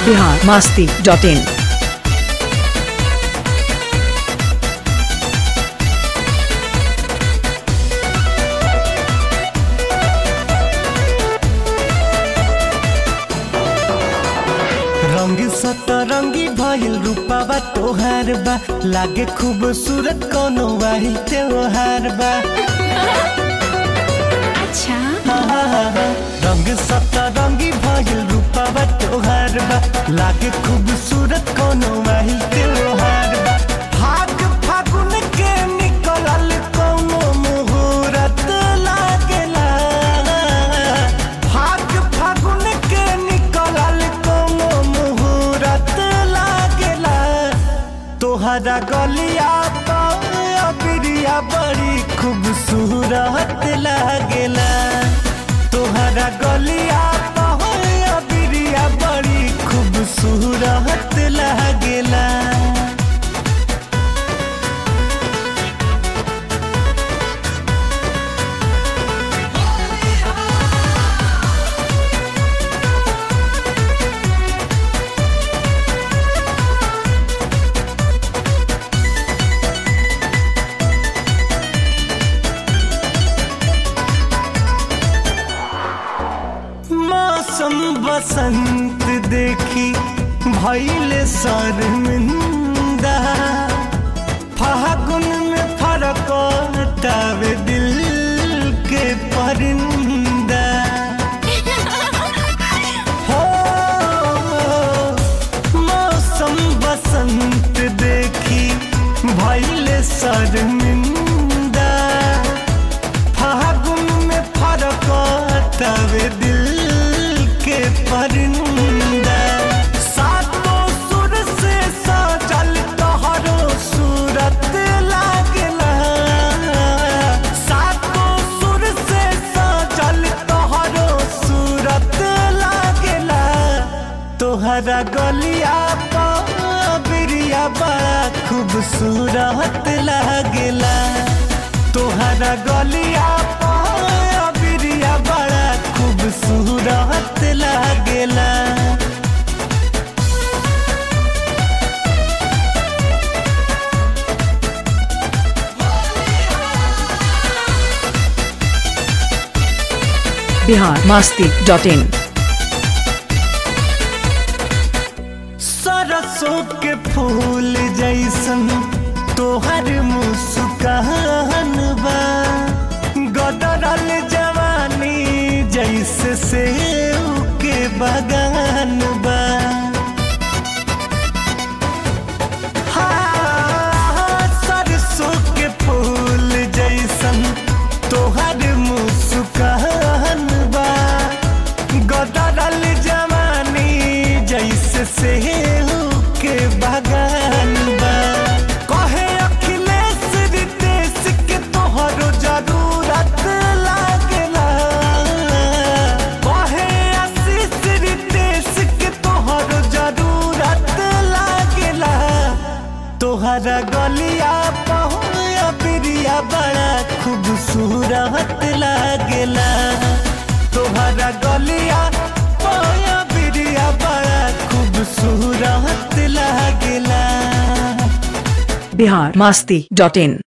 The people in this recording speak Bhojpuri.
बिहार मास्ती डॉट इन रंग सतरंगी भइल रूपावा तोहार बा लागे खूबसूरत कोनो वाही त्योहार बा अच्छा रंग सतरंगी भइल रूपावा तोहार बा लागे खूबसूरत कोनो वाही त्योहार बा फाग फागुन के निकलल कोनो मुहूर्त लागेला फाग फागुन के निकलल कोनो मुहूर्त लागेला तोहरा गलिया बिरिया बड़ी खूबसूरत लागेला तोहरा गलिया बिरिया बड़ी खूबसूरत लागेला मौसम बसंत देखी भैले शर्मिंदा फागुन में फरक टावे दिल के परिंदा हो मौसम बसंत देखी भैले शर्मिंदा फागुन में फरक तवे दिल के परिंदा सातों सुर से सजल तोहरो सूरत लागला सातों सुर से सजल तोहरो सूरत लागला तोहरा गलिया बिरिया बड़ा खूबसूरत लागेला तोहरा गलिया बिरिया बड़ा खूबसूरत लागेला बिहार मास्ती डॉट इन सरसों के फूल जैसन तोहर मुस्कान बा गदरल जवानी जैसे सेव के बगान बा हाँ, सरसों के फूल जैसन तोहर मुस्कान बा गदरल जवानी जैसे सेव के बगान बा कहे अखिलेश रितेश के तोहरो जरूरत लागेला कहे आशीष रितेश के तोहरो जरूरत लागेला तोहरा गलिया पहुया बिरिया बड़ा खूबसूरत लागेला तोहरा गलिया पहुया बिरिया बड़ा खूबसूरत लागेला बिहार मास्ती डॉट इन